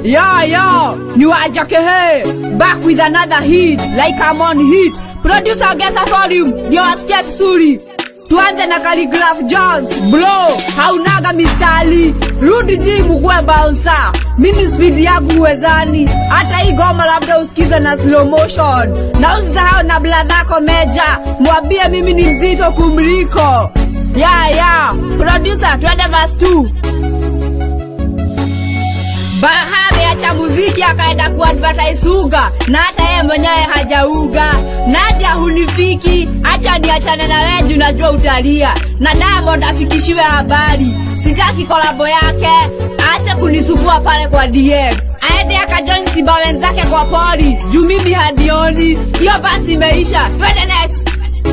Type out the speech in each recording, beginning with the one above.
Yo, yo, ni wajake he Back with another hit Like I'm on hit Producer ongeza volume Ndio wasikie vizuri Tuanze na Calligraph Jones Bro, haunaga mistari Rudi jimu kuwe bouncer Mimi speed yangu huwezani Hata hii goma labda usikize na slow motion Na usisahau na bladhako meja Mwambie mimi ni mzito kumliko Yeah, yeah Producer, twende verse 2 Bahame acha muziki akaenda kuadvertise uga na hata yeye mwenyewe hajauga. Nadia hunifiki, acha niachane na wewe juu najua utalia. Na Diamond afikishiwe habari, sitaki kolabo yake, acha kunisumbua pale kwa DM. Aende akajoin simba wenzake kwa pori, juu mimi hadioni. Hiyo basi imeisha, twende next.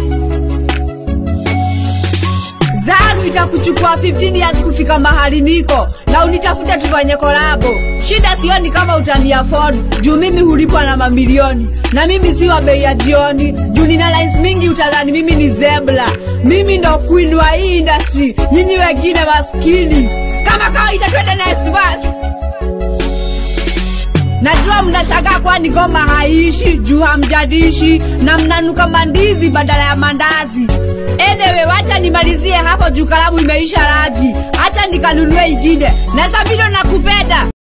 Zaru itakuchukua 15 years kufika mahali niko na unitafute tufanye kolabo. Shida sioni kama utani afford juu mimi hulipwa na mamilioni na mimi si wa bei ya jioni juu nina lines mingi utadhani mimi ni zebra. Mimi ndo queen wa hii industry, nyinyi wengine maskini. Kama kawaida, twende next verse. Najua mnashangaa kwani goma haishi juu hamjadishi na mnanuka mandizi badala ya mandazi. Anyway, wacha nimalizie hapo juu kalamu imeisha rangi. Acha nikanunue ingine. Na Sabino nakupenda.